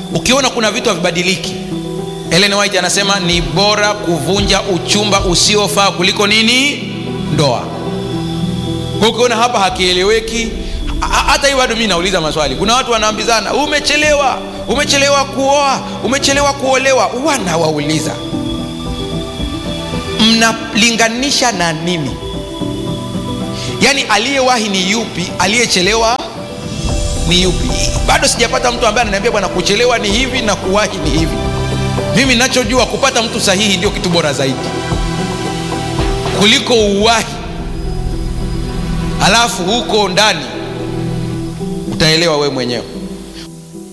ukiona kuna vitu havibadiliki Ellen White anasema ni bora kuvunja uchumba usiofaa kuliko nini ndoa kwa ukiona hapa hakieleweki hata hii bado mi nauliza maswali kuna watu wanaambizana umechelewa umechelewa kuoa umechelewa kuolewa wanawauliza mnalinganisha na nini yaani aliyewahi ni yupi aliyechelewa ni yupi bado sijapata mtu ambaye ananiambia bwana kuchelewa ni hivi na kuwahi ni hivi mimi nachojua kupata mtu sahihi ndio kitu bora zaidi kuliko uwahi alafu huko ndani utaelewa wewe mwenyewe